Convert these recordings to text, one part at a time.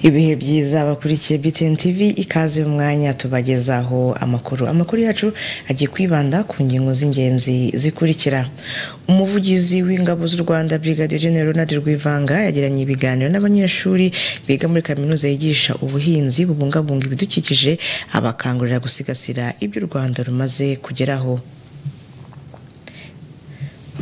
ibihe byiza bakurikiye BTN TV ikaze umwanya tubagezaho amakuru amakuru yacu agiye kwibanda ku ngingo z'ingenzi zikurikira umuvugizi w'ingabo z'u Rwanda Brigadier General Ronald Rwivanga yagiranye ibiganiro n'abanyeshuri biga muri kaminuza yigisha ubuhinzi bubungabunga ibidukikije abakangurira gusigasira ibyo u Rwanda rumaze kugeraho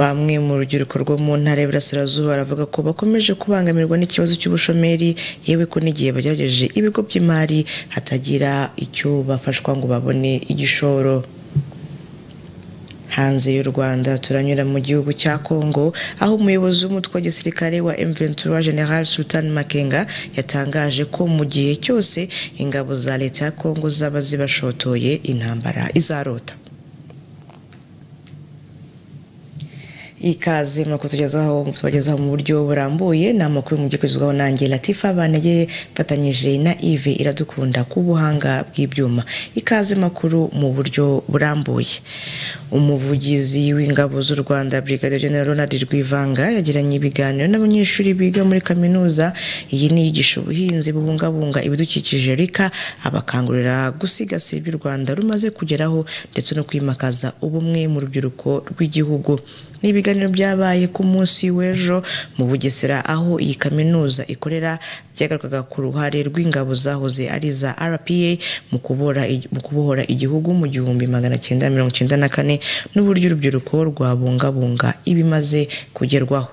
bamwe mu rubyiruko rwo mu ntara y'Iburasirazuba baravuga ko bakomeje kubangamirwa n'ikibazo cy'ubushomeri yewe ko n'igihe bagerageje ibigo by'imari hatagira icyo bafashwa ngo babone igishoro hanze y'u Rwanda turanyura mu gihugu cya Kongo aho umuyobozi w'umutwe wa gisirikare wa M23 General Sultan Makenga yatangaje ko mu gihe cyose ingabo za leta ya Kongo zaba zibashotoye intambara izarota ikaze nuko tugezaho tubagezaho mu buryo burambuye ni amakuru mu by'ukugezwaho nanjye latifa banegeye mfatanyije na ive iradukunda ku buhanga bw'ibyuma ikaze makuru mu buryo burambuye umuvugizi w'ingabo z'u rwanda brigadier general ronald rwivanga yagiranye ibiganiro n'abanyeshuri biga muri kaminuza iyi ni iyigisha ubuhinzi bubungabunga ibidukikije rika abakangurira gusigasira ibyo u rwanda rumaze kugeraho ndetse no kwimakaza ubumwe mu rubyiruko rw'igihugu ni ibiganiro byabaye ku munsi w'ejo mu bugesera aho iyi kaminuza ikorera byagarukaga ku ruhare rw'ingabo zahoze ari iza rpa mu kubohora igihugu mu gihumbi magana cyenda mirongo cyenda na kane n'uburyo urubyiruko rwabungabunga ibimaze kugerwaho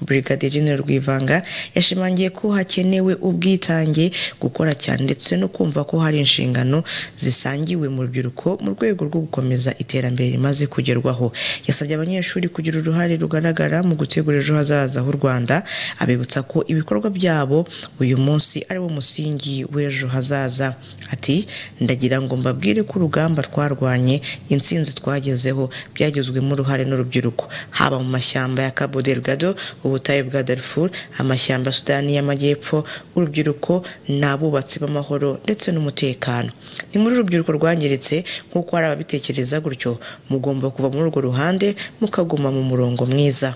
Brigadier General Rwivanga yashimangiye ko hakenewe ubwitange gukora cyane ndetse no kumva ko hari inshingano zisangiwe mu rubyiruko mu rwego rwo gukomeza iterambere rimaze kugerwaho yasabye abanyeshuri kugira uruhare rugaragara mu gutegura ejo hazaza h'u Rwanda abibutsa ko ibikorwa byabo uyu munsi ari wo musingi w'ejo hazaza ati ndagira ngo mbabwire ko urugamba twarwanye insinzi twagezeho byagizwemo uruhare n'urubyiruko haba mu mashyamba ya Cabo Delgado ubutayu bwa Darfur amashyamba Sudani y'amajyepfo urubyiruko n'abubatsi b'amahoro ndetse n'umutekano ni muri urubyiruko rwangiritse nk'uko hari ababitekereza gutyo mugomba kuva muri urwo ruhande mukaguma mu murongo mwiza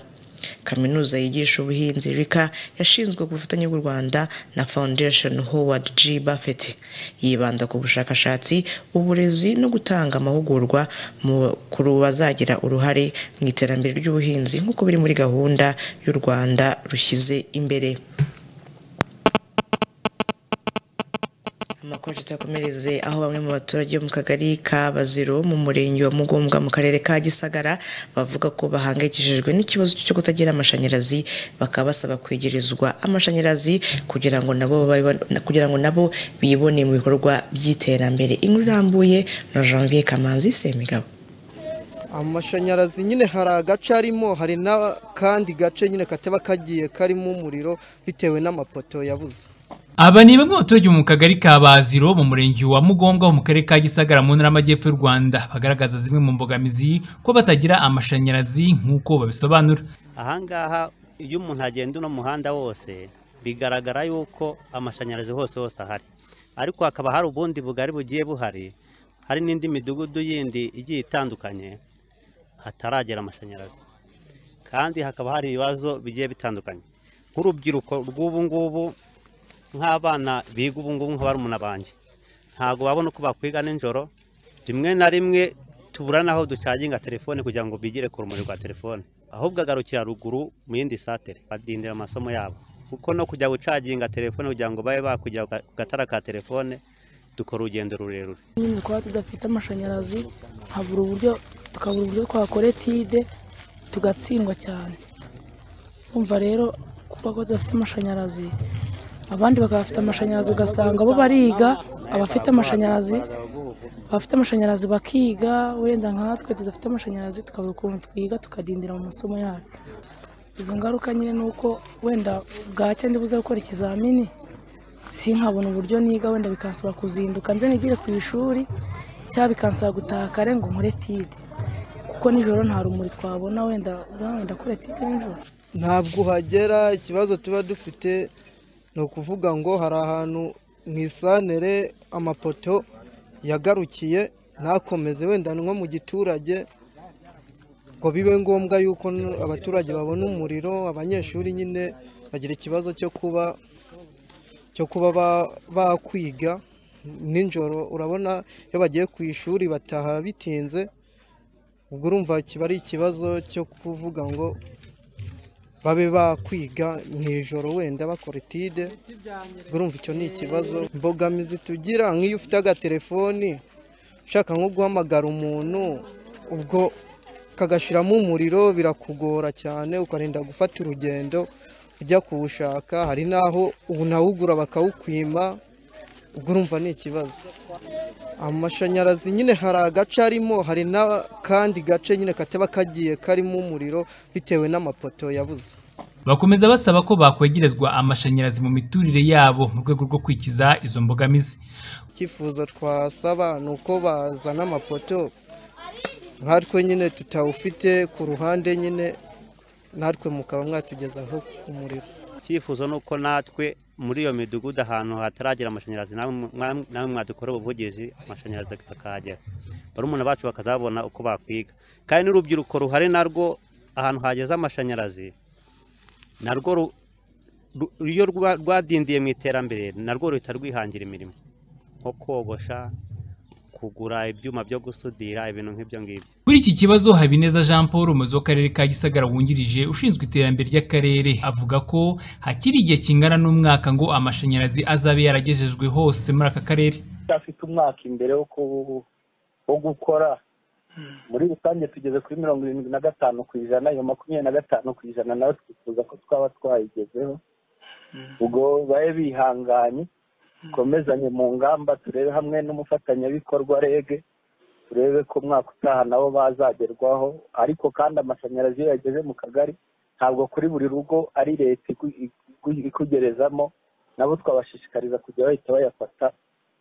kaminuza yigisha ubuhinzi rika yashinzwe ku bufatanye bw'u rwanda na foundation howard g buffett yibanda ku bushakashatsi uburezi no gutanga amahugurwa ku bazagira uruhare mu iterambere ry'ubuhinzi nk'uko biri muri gahunda y'u rwanda rushyize imbere amakuru tutakomereze aho bamwe mu baturage bo mu kagari ka baziro mu murenge wa mugombwa mu karere ka gisagara bavuga ko bahangayikishijwe n'ikibazo cyo kutagira amashanyarazi bakaba basaba kwegerezwa amashanyarazi kugira ngo nabo kugira ngo nabo bibone mu bikorwa by'iterambere inkuru irambuye na janvier kamanzi semigabo amashanyarazi nyine hari agace arimo hari n'akandi gace nyine kataba kagiye karimo umuriro bitewe n'amapoto yabuze aba ni bamwe mu baturage mu kagari ka baziro mu murenge wa mugombwa ho mu karere ka gisagara mu ntara y'amajyepfo y'u rwanda bagaragaza zimwe mu mbogamizi ko batagira amashanyarazi nk'uko babisobanura ahangaha iyo umuntu agenda uno muhanda wose bigaragara yuko amashanyarazi hose hose ahari ariko hakaba hari ubundi bugari bugiye buhari hari n'indi midugudu yindi igiye itandukanye hataragera amashanyarazi kandi hakaba hari ibibazo bigiye bitandukanye nk'urubyiruko rw'ubu ngubu nk'abana biga ubu ngubu nka barumuna banjye ntabwo babona uko bakwiga nijoro rimwe na rimwe tubura n'aho ducaginga telefone kugira ngo bigire ku rumuri rwa telefone ahubwo agarukira ruguru mu yindi satere badindira amasomo yabo kuko no kujya gucaginga telefone kugira ngo babe bakujya ku gatara ka telefone dukora urugendo rurerure nyine kuba tudafite amashanyarazi habura uburyo tukabura uburyo twakora etide tugatsindwa cyane kumva rero kuba ko tudafite amashanyarazi abandi bakaba bafite amashanyarazi ugasanga bo bariga abafite amashanyarazi abafite amashanyarazi bakiga wenda nkatwe tudafite amashanyarazi tukabura ukuntu twiga tukadindira mu masomo yacu izo ngaruka nyine ni uko wenda bwacya ndibuze gukora ikizamini sinkabona uburyo niga wenda bikansaba kuzinduka nze nigire ku ishuri cyangwa bikansaba gutaha kare ngo nkore tide kuko nijoro nta rumuri twabona wenda wenda kora tide nijoro ntabwo uhagera ikibazo tuba dufite ni ukuvuga ngo hari ahantu mu isantere amapoto yagarukiye ntakomeze wenda nko mu giturage ngo bibe ngombwa yuko n- abaturage babona umuriro abanyeshuri nyine bagira ikibazo cyo kuba cyo kuba ba- bakwiga nijoro urabona iyo bagiye ku ishuri bataha bitinze ubwo urumva kiba ari ikibazo cyo kuvuga ngo babe bakwiga mu ijoro wenda bakora etide ubwo urumva icyo ni ikibazo imbogamizi tugira nk'iyo ufite agatelefoni ushaka nko guhamagara umuntu ubwo kagashiramo umuriro birakugora cyane ukarinda gufata urugendo ujya kuwushaka hari n'aho unawugura bakawukwima ubwo urumva ni ikibazo amashanyarazi nyine hari agace arimo hari n'akandi gace nyine kataba kagiye karimo umuriro bitewe n'amapoto yabuze bakomeza basaba ko bakwegerezwa amashanyarazi mu miturire yabo mu rwego rwo kwikiza izo mbogamizi icyifuzo twasaba ni uko bazana amapoto nkatwe nyine tutawufite ku ruhande nyine natwe mukaba mwatugezaho umuriro icyifuzo ni uko natwe muri iyo midugudu ahantu hataragera amashanyarazi namwe mwa- namwe mwadukora ubuvugizi amashanyarazi akahagera barumuna bacu bakazabona uko bakwiga kandi n'urubyiruko ruhari narwo ahantu hageze amashanyarazi narwo ru- ru- iyo rwa- rwadindiye mu iterambere narwo ruhita rwihangira imirimo nko kogosha kugura ibyuma byo gusudira ibintu nk'ibyo ngibyo Kuri iki kibazo Habineza Jean Paul umuyobozi w'akarere ka Gisagara wungirije ushinzwe iterambere ry'akarere avuga ko hakiri igihe kingana n'umwaka ngo amashanyarazi azabe yaragejejwe hose muri aka karere afite umwaka imbere wo ku- wo gukora muri rusange tugeze kuri mirongo irindwi na gatanu ku ijana iyo makumyabiri na gatanu ku ijana nayo twifuza ko twaba twayigezeho ubwo babe bihanganye dukomezanye mu ngamba turebe hamwe n'umufatanyabikorwa rege turebe ko umwaka utaha nabo bazagerwaho ariko kandi amashanyarazi iyo yageze mu kagari ntabwo kuri buri rugo ari leta iku- iku- ikugerezamo nabo twabashishikariza kujya bahita bayafata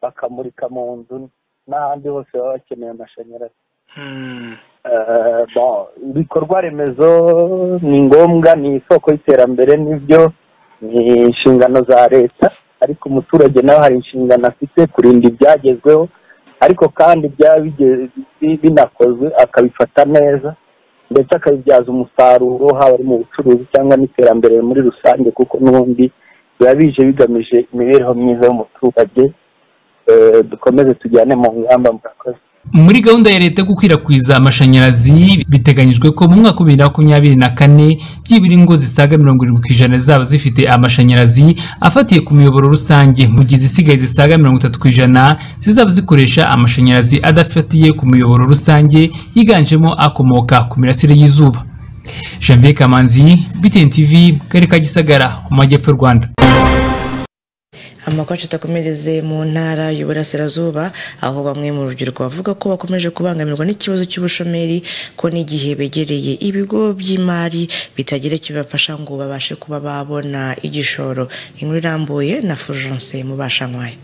bakamurika mu nzu n'ahandi hose baba bakeneye amashanyarazi Eh, bon, ibikorwa remezo ni ngombwa ni isoko y'iterambere nibyo ni inshingano za leta ariko umuturage nawe hari inshingano afite kurinda ibyagezweho ariko kandi byaba bige- bi- binakozwe akabifata neza ndetse akabibyaza umusaruro haba ari mu bucuruzi cyangwa n'iterambere muri rusange kuko n'ubundi biba bije bigamije imibereho myiza y'umuturage Eh, dukomeze tujyane mu ngamba murakoze Muri gahunda ya leta yo gukwirakwiza amashanyarazi biteganyijwe ko mu mwaka wa bibiri na makumyabiri na kane byibura ingo zisaga mirongo irindwi ku ijana zaba zifite amashanyarazi afatiye ku miyoboro rusange mu gihe izisigaye zisaga mirongo itatu ku ijana zizaba zikoresha amashanyarazi adafatiye ku miyoboro rusange yiganjemo akomoka ku mirasire y'izuba janvier kamanzi btn tv mu karere ka gisagara mu majyepfo y'u rwanda amakwacu atakomereze mu ntara y'uburasirazuba aho bamwe mu rubyiruko bavuga ko bakomeje kubangamirwa n'ikibazo cy'ubushomeri ko n'igihe begereye ibigo by'imari bitagira icyo bibafasha ngo babashe kuba babona igishoro inkuru irambuye na fulgence mubashankwaye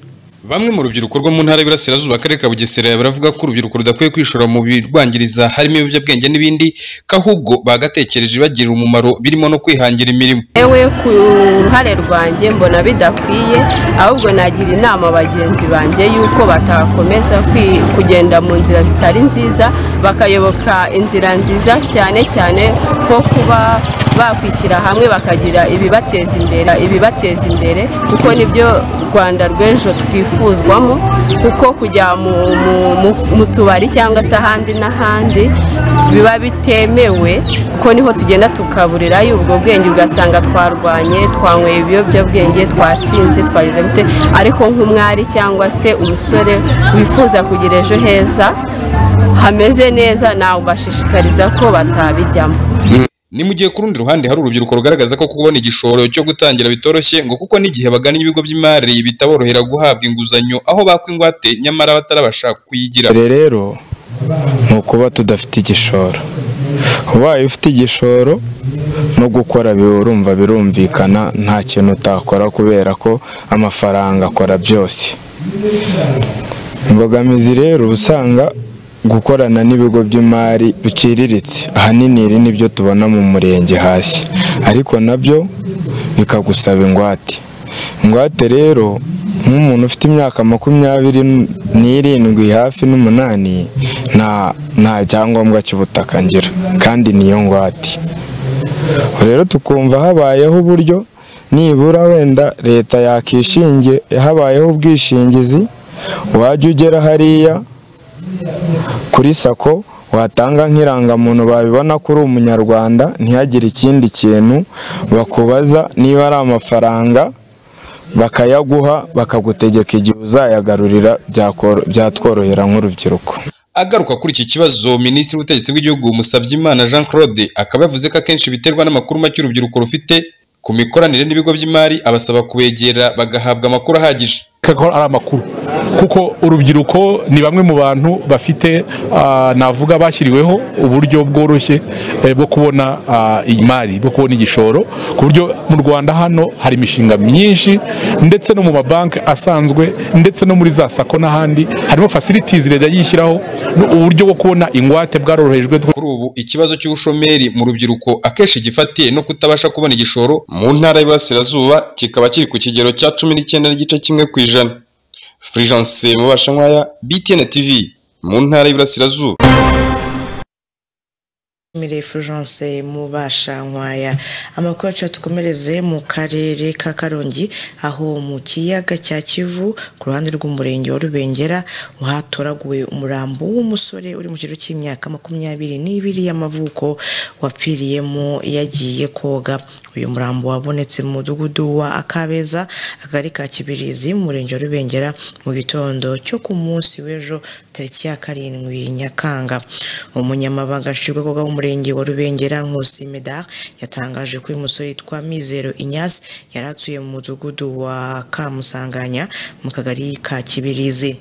bamwe mu rubyiruko rwo mu ntara y'Iburasirazuba akarere ka Bugesera baravuga ko urubyiruko rudakwiye kwishora mu birwangiriza harimo ibiyobyabwenge n'ibindi ko ahubwo bagatekereje bagira umumaro birimo no kwihangira imirimo yewe ku ruhare rwanjye mbona bidakwiye ahubwo nagira inama bagenzi banjye y'uko batakomeza kugenda mu nzira zitari nziza bakayoboka inzira nziza cyane cyane ko kuba bakwishyira hamwe bakagira ibibateza imbere ibibateza imbere kuko nibyo rwanda rw'ejo twifuzwamo kuko kujya mu tubari cyangwa se ahandi n'ahandi biba bitemewe kuko niho tugenda tukaburirayo ubwo bwenge ugasanga twarwanye twanyweye ibiyobyabwenge twasinze twageze gute ariko nk'umwari cyangwa se umusore wifuza kugira ejo heza hameze neza nawe ubashishikariza ko batabijyamo ni mu gihe ku rundi ruhande hari urubyiruko rugaragaza ko kubona igishoro cyo gutangira bitoroshye ngo kuko n'igihe bagana ibigo by'imari bitaborohera guhabwa inguzanyo aho bakwa ingwate nyamara batarabasha kuyigira rero ni ukuba tudafite igishoro ubaye ufite igishoro no gukora birumva birumvikana nta kintu utakora kubera ko amafaranga akora byose imbogamizi rero uba usanga gukorana n'ibigo by'imari biciriritse ahanini iri nibyo tubona mu murenge hasi ariko nabyo bikagusaba ingwate ingwate rero nk'umuntu ufite imyaka makumyabiri n'irindwi hafi n'umunani nta cyangombwa cy'ubutaka ngira kandi niyo ngwate rero tukumva habayeho uburyo nibura wenda leta yakishinge habayeho ubwishingizi wajya ugera hariya kuri sako watanga nk'irangamuntu babibona ko uri umunyarwanda ntihagire ikindi kintu bakubaza niba ari amafaranga bakayaguha bakagutegeka igihe uzayagarurira byatworohera nk'urubyiruko agaruka kuri iki kibazo minisitiri w'ubutegetsi bw'igihugu Musabyimana Jean Claude akaba yavuze ko akenshi biterwa n'amakuru make urubyiruko rufite ku mikoranire n'ibigo by'imari abasaba kubegera bagahabwa amakuru ahagije ko ari amakuru kuko urubyiruko ni bamwe mu bantu bafite navuga bashyiriweho uburyo bworoshye bwo kubona imari bwo kubona igishoro ku buryo mu rwanda hano hari imishinga myinshi ndetse no mu mabanki asanzwe ndetse no muri za sako n'ahandi harimo fasilitizi leta yishyiraho uburyo bwo kubona ingwate bwarorohejwe kuri ubu ikibazo cy'ubushomeri mu rubyiruko akenshi gifatiye no kutabasha kubona igishoro mu ntara y'iburasirazuba kikaba kiri ku kigero cya cumi n'icyenda n'igice kimwe ku ijana Fulgence Mubashankwaya BTN TV mu ntara y'iburasirazuba Mire Fulgence mubasha nkwaya amakuru yacu tukomereze mu karere ka Karongi aho mu kiyaga cya Kivu ku ruhande rw'umurenge wa Rubengera hatoraguwe umurambo w'umusore uri mu kigero cy'imyaka makumyabiri n'ibiri y'amavuko wapfiriyemo yagiye koga uyu murambo wabonetse mu mudugudu wa Akabeza akagari ka Kibirizi mu murenge wa Rubengera mu gitondo cyo ku munsi w'ejo tariki ya karindwi Nyakanga umunyamabanga nshingwabikorwa w'umurenge murenge wa Rubengera Nkusi Medard yatangaje ko uyu musore yitwa Mizero Inyasi yari atuye mu mudugudu wa Kamusanganya mu kagari ka Kibirizi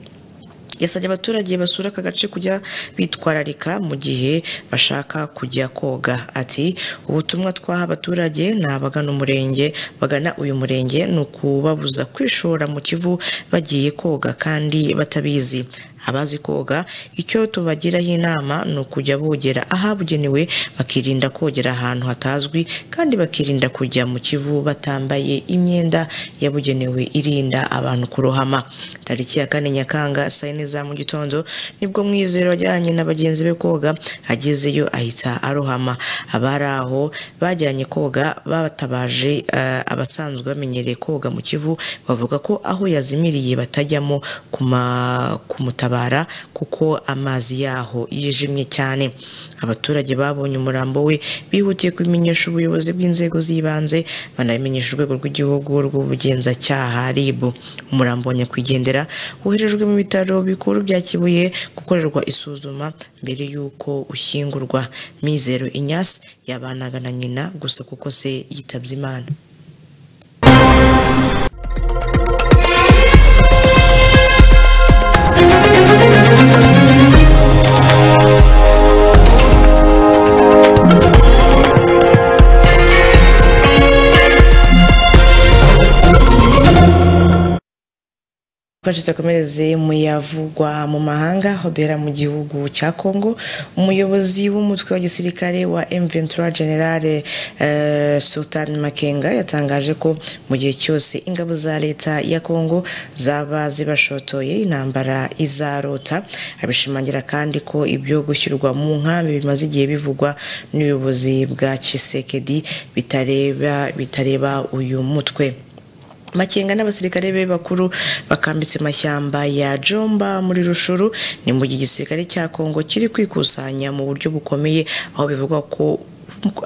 yasabye abaturage basura aka gace kujya bitwararika mu gihe bashaka kujya koga ati ubutumwa twaha abaturage ni abagana umurenge bagana uyu murenge ni ukubabuza kwishora mu kivu bagiye koga kandi batabizi abazi koga icyo tubagiraho inama ni ukujya bogera ahabugenewe bakirinda kogera ahantu hatazwi kandi bakirinda kujya mu kivu batambaye imyenda yabugenewe irinda abantu kurohama tariki ya kane nyakanga saa yine za mu gitondo nibwo mwizero wajyanye na bagenzi be koga agezeyo ahita arohama abari aho bajyanye koga batabaje abasanzwe bamenyereye koga mu kivu bavuga ko aho yazimiriye batajyamo kumutabara kuko amazi yaho yijimye cyane abaturage babonye umurambo we bihutiye kubimenyesha ubuyobozi bw'inzego z'ibanze banabimenyesha urwego rw'igihugu rw'ubugenzacyaha RIB umurambo wa nyakwigendera woherejwe mu bitaro bikuru bya Kibuye gukorerwa isuzuma mbere y'uko ushyingurwa Mizero Inyasi yabanaga na nyina gusa kuko se yitabye Imana rwacu tukomereze mu yavugwa mu mahanga aho duhera mu gihugu cya Kongo umuyobozi w'umutwe wa gisirikare wa M23 General eh, Sultan Makenga yatangaje ko mu gihe cyose ingabo za leta ya Kongo zaba zibashotoye intambara izarota abishimangira kandi ko ibyo gushyirwa mu nkambi bimaze igihe bivugwa n'ubuyobozi bwa Chisekedi bitareba bitareba uyu mutwe makenga n'abasirikare be bakuru bakambitse amashyamba ya jomba muri rushuru ni mu gihe igisirikare cya kongo kiri kwikusanya mu buryo bukomeye aho bivugwa ko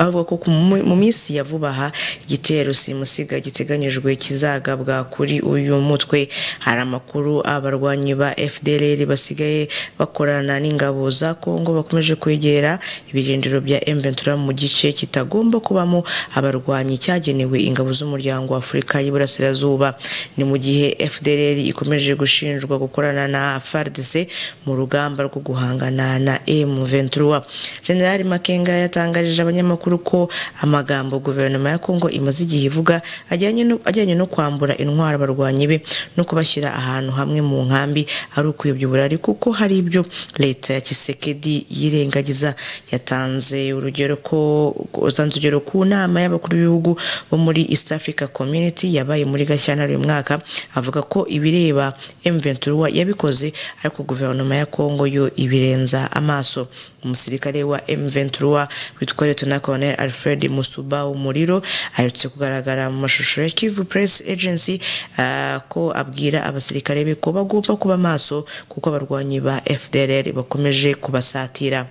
avuga ko mu minsi ya vuba aha igitero simusiga giteganyijwe kizagabwa kuri uyu mutwe hari amakuru abarwanyi ba fdr basigaye bakorana n'ingabo za kongo bakomeje kwegera ibirindiro bya m23 mu gice kitagomba kubamo abarwanyi cyagenewe ingabo z'umuryango wa afurika y'iburasirazuba ni mu gihe fdr ikomeje gushinjwa gukorana na fardc mu rugamba rwo guhangana na m23 general makenga yatangarije abanya abanyamakuru ko amagambo guverinoma ya kongo imaze igihe ivuga ajyanye no kwambura intwaro abarwanyi be no kubashyira ahantu hamwe mu nkambi ari ukuyobya uburari kuko hari ibyo leta ya kisekedi yirengagiza yatanze urugero ko utanze urugero ku nama y'abakuru b'ibihugu bo muri east africa community yabaye muri gashyantare uyu mwaka avuga ko ibireba m23 yabikoze ariko guverinoma ya kongo yo ibirenza amaso umusirikare wa M23 witwa Lieutenant Colonel Alfred Musuba Umuriro aherutse kugaragara mu mashusho ya Kivu Press Agency uh, ko abwira abasirikare be ko bagomba kuba maso kuko abarwanyi ba FDLR bakomeje kubasatira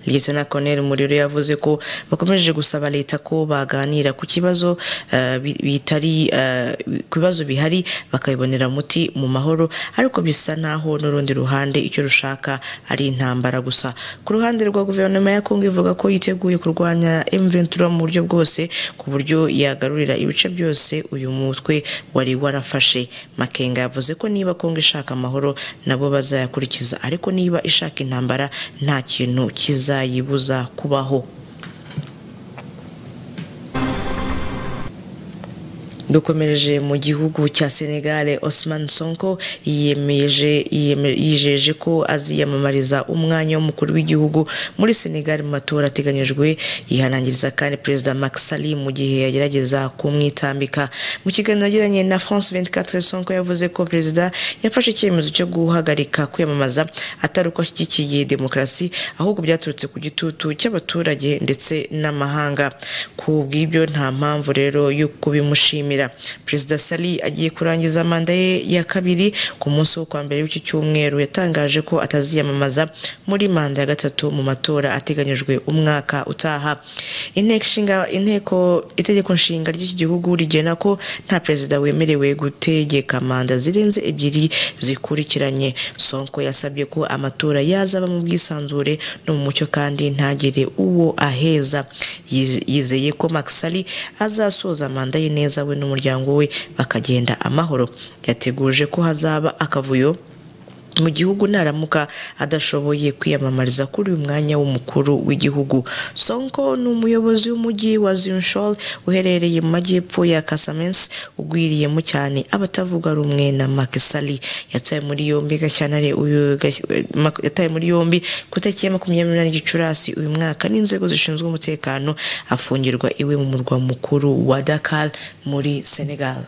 Lieutenant Colonel Muriro yavuze ko bakomeje gusaba leta ko baganira ku kibazo bitari ku bibazo bihari bakabibonera umuti mu mahoro ariko bisa naho n'urundi ruhande icyo rushaka ari intambara gusa ku ruhande rwa guverinoma ya Kongo ivuga ko yiteguye kurwanya M23 mu buryo bwose ku buryo yagarurira ibice byose uyu mutwe wari warafashe Makenga yavuze ko niba Kongo ishaka amahoro nabo bazayakurikiza ariko niba ishaka intambara nta kintu kizayibuza kubaho dukomereje mu gihugu cya Senegal Osman Sonko yiyemeje yijeje ko aziyamamariza umwanya w'umukuru w'igihugu muri Senegal mu matora ateganyijwe yihanangiriza kandi perezida Macky Sall mu gihe yagerageza kumwitambika mu kiganiro yagiranye na France 24 Sonko yavuze ko perezida yafashe icyemezo cyo guhagarika kwiyamamaza atari uko ashyigikiye demokarasi ahubwo byaturutse ku gitutu cy'abaturage ndetse n'amahanga ku bw'ibyo nta mpamvu rero yo kubimushimira perezida sali agiye kurangiza manda ye ya kabiri ku munsi wo kwa mbere w'iki cyumweru yatangaje ko ataziyamamaza muri manda ya gatatu mu matora ateganyijwe umwaka utaha inteko itegeko nshinga ry'iki gihugu rigena ko nta perezida wemerewe gutegeka manda zirenze ebyiri zikurikiranye sonko yasabye ko amatora yazaba mu bwisanzure no mu mucyo kandi ntagire uwo aheza yizeye ko makisari azasoza manda ye neza we n'umuryango we bakagenda amahoro yateguje ko hazaba akavuyo mu gihugu naramuka adashoboye kwiyamamariza kuri uyu mwanya w'umukuru w'igihugu sonko ni umuyobozi w'umujyi wa zinshol uherereye mu majyepfo ya kasamensi ugwiriyemo cyane abatavuga rumwe na makisali yataye muri yombi gashyantare yataye muri yombi ku itariki ya makumyabiri n'umunani gicurasi uyu mwaka n'inzego zishinzwe umutekano afungirwa iwe mu murwa mukuru wa dakar muri senegal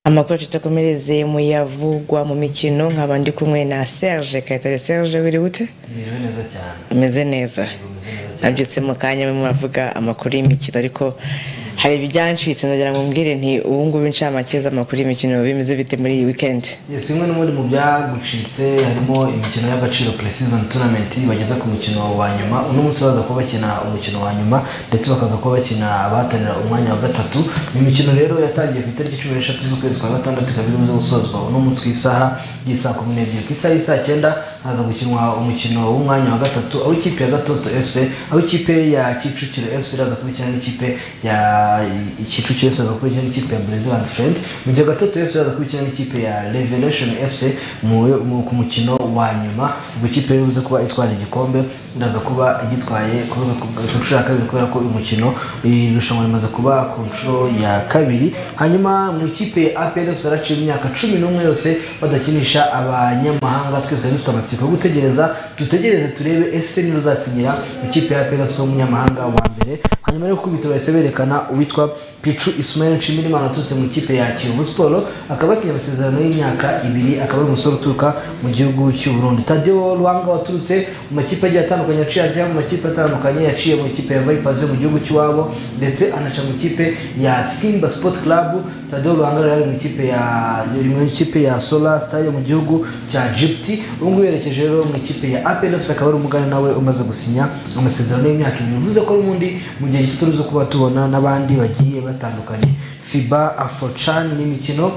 amakuru tutakomereze mu yavugwa mu mikino nkaba ndi kumwe na Serge Kayitare Serge wiri gute ameze neza nabyutse mu kanya mwe muravuga amakuru y'imikino ariko hari ibyancitse ndagira ngo mbwire nti ubu ngubu incamake z'amakuru y'imikino bimeze bite muri iyi wikendi kimwe n'ubundi mu byagucitse harimo imikino y'agaciro pre-season tournament bageze ku mukino wa nyuma uno munsi baza kuba bakina umukino wa nyuma ndetse bakaza kuba bakina abahatanira umwanya wa gatatu ni imikino rero yatangiye ku itariki cumi n'eshatu z'ukwezi kwa gatandatu ikaba irimo gusozwa uno munsi ku isaha y'isaa kumi n'ebyiri ku isaha y'isaa cyenda haza gukinwa umukino w'umwanya wa gatatu aho ikipe ya gatoto fc aho ikipe ya kicukiro fc iraza kubikina n'ikipe ya kicukiro fc iraza kubikina n'ikipe ya brezil and friend mu gihe gatoto fc iraza kubikina n'ikipe ya revelation fc mu- mu- ku mukino wa nyuma ubwo ikipe bivuze kuba itwara igikombe iraza kuba igitwaye ku rwego ku ku nshuro ya kabiri kubera ko uyu mukino iri rushanwa rimaze kuba ku nshuro ya kabiri hanyuma mu ikipe ya apr fc yaraciye imyaka cumi n'umwe yose badakinisha abanyamahanga twese twari dufite amatsiko yo gutegereza dutegereze turebe ese niba uzatsinyira ikipe ya apr fc w'umunyamahanga wa mbere hanyuma rero kubita bahise berekana uwitwa picu ismael nshimirimana waturutse mu ikipe ya kiyovu siporo akaba yasinye amasezerano y'imyaka ibiri akaba ari umusore uturuka mu gihugu cy'u burundi tadewo ruhanga waturutse mu makipe agiye atandukanye yaciye ajya mu makipe atandukanye yaciye mu ikipe ya vipers yo mu gihugu cy'iwabo ndetse anaca mu ikipe ya simba sport club tadewo ruhanga rero ari mu ikipe ya yari mu ikipe ya solar star yo mu gihugu cya egypt ubu ngubu yerekeje rero mu ikipe ya apel fc akaba ari umugani nawe umaze gusinya amasezerano y'imyaka ibiri bivuze ko n'ubundi mu gihe gito turuzi kuba tubona n'abandi bagiye batandukanye fiba afocan n'imikino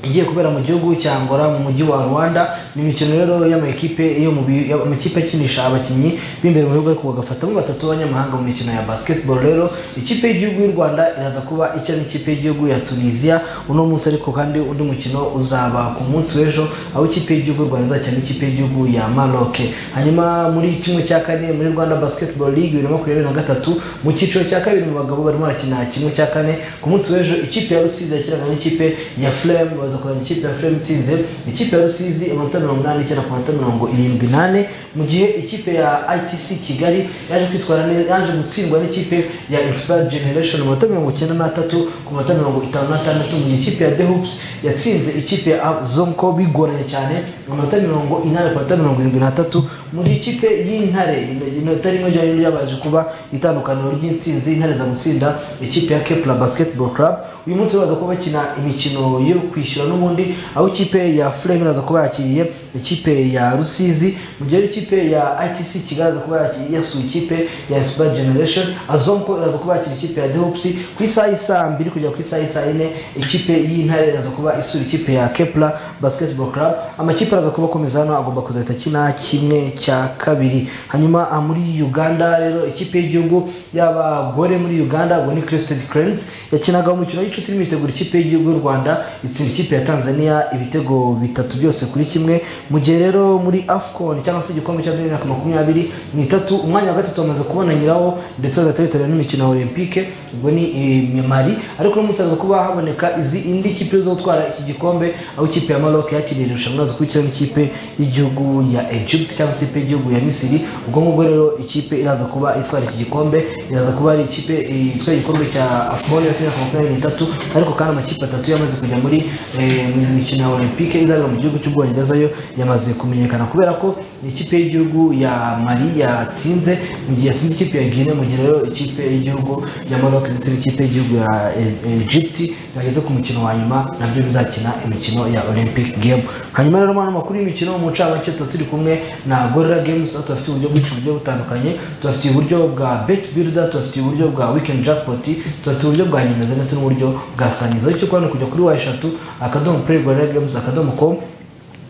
igiye kubera mu gihugu cya Angola mu mujyi wa Rwanda ni imikino rero y'amakipe yo mu bi- amakipe akinisha abakinnyi b'imbere mu bihugu ariko bagafatamo batatu b'abanyamahanga mu mikino ya basketball rero ikipe y'igihugu y'u Rwanda iraza kuba icya n'ikipe y'igihugu ya Tunisia uno munsi ariko kandi undi mukino uzaba ku munsi w'ejo aho ikipe y'igihugu y'u Rwanda izacya n'ikipe y'igihugu ya Maroc hanyuma muri kimwe cya kane muri Rwanda basketball league bibiri na makumyabiri na gatatu mu cyiciro cya kabiri mu bagabo barimo barakina kimwe cya kane ku munsi w'ejo ikipe ya rusizi yakinaga n'ikipe ya flame baza kureba ikipe ya flame itsinze ikipe ya rusizi amanota mirongo inani icyenda ku manota mirongo irindwi n'ane mu gihe ikipe ya itc kigali yaje kwitwara neza yaje gutsindwa n'ikipe ya inspired generation amanota mirongo icyenda n'atatu ku manota mirongo itanu n'atandatu mu gihe ikipe ya the hoops yatsinze ikipe ya zonko bigoranye cyane amanota mirongo inani ku manota mirongo irindwi n'atatu mu gihe ikipe y'intare inota rimwe ryari ryabaje kuba itandukaniro ry'intsinzi intare za gutsinda ikipe ya kepla basketball club uyu munsi baza kuba bakina imikino yo kwishyura n'ubundi aho ikipe ya flame iraza kuba yakiriye ikipe ya rusizi mu gihe ikipe ya itc kigaragaza kuba yakiriye yasuye ikipe ya inspired generation azonko iraza kuba yakira ikipe ya dehops ku isaha y'isaa mbiri kugera ku isaha y'isaa yine ikipe y'intare iraza kuba isura ikipe ya kepla basketball club amakipe araza kuba akomeza hano agomba kuzahita akina kimwe cya kabiri hanyuma aha muri uganda rero ikipe y'igihugu y'abagore muri uganda ubwo ni christed cranes yakinaga umukino w'inshuti irimo itegura ikipe y'igihugu y'u rwanda itsinda ikipe ya tanzania ibitego bitatu byose kuri kimwe mu gihe rero muri afcon cyangwa se igikombe cya bibiri na makumyabiri n'itatu umwanya wa gatatu bamaze kubonanyiraho ndetse bagahita bitabira n'imikino ya olympique ubwo ni eh, mali ariko uno munsi haza kuba haboneka izi indi kipe zo gutwara iki gikombe aho ikipe ya maroc yakiriye irushanwa zikurikira n'ikipe y'igihugu ya egypt cyangwa se ikipe y'igihugu ya misiri ubwo ngubwo rero ikipe iraza kuba itwara iki gikombe iraza kuba ari ikipe eh, itwaye igikombe cya afcon ya makumyabiri n'itatu ariko kandi amakipe atatu yamaze kujya muri eh, mu mikino ya olympique izabera mu gihugu cy'ubwongereza yo yamaze kumenyekana kubera ko ni ikipe y'igihugu ya mali yatsinze mu gihe yatsinze ikipe ya guinea mu gihe rero ikipe y'igihugu ya maroc ndetse n'ikipe y'igihugu ya E- egypt bageze ku mukino wa nyuma nabyo bizakina imikino ya olympic game hanyuma rero mwana amakuru y'imikino mu ncamake tuba turi kumwe na gorilla games aho tubafitiye uburyo bwinshi bugiye butandukanye tubafitiye uburyo bwa bet builder tubafitiye uburyo bwa weekend jackpot tubafitiye uburyo bwa nyemeza ndetse n'uburyo bwa sangiza icyo ukora ni ukujya kuri wa eshatu akadomo play gorilla games akadomo com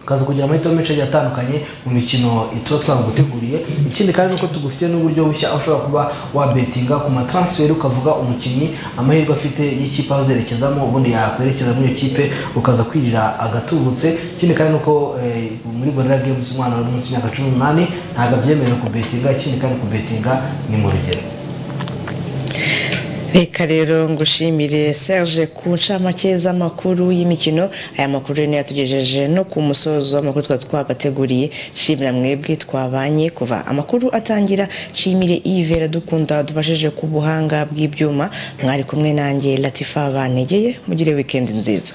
ukaza kugira amahitamo menshi agiye atandukanye mu mikino tuba twaguteguriye ikindi kandi nuko tugufitiye n'uburyo bushya aho ushobora kuba wabetinga ku matransferi ukavuga umukinnyi amahirwe afite y'ikipe azerekezamo ubundi yakwerekeza muri iyo kipe ukaza kwirira agatubutse ikindi kandi nuko eh, muri gorira games umwana uri munsi y'imyaka cumi n'umunani ntabwo abyemerewe kubetinga ikindi kandi kubetinga ni mu rugero reka rero ngushimire serge ku ncamake z'amakuru y'imikino aya makuru rero niyo yatugejeje no ku musozo w'amakuru twari twabateguriye shimira mwebwe twabanye kuva amakuru atangira nshimire ivera dukunda wadufashije ku buhanga bw'ibyuma mwari kumwe nanjye latifa banegeye mugire wikendi nziza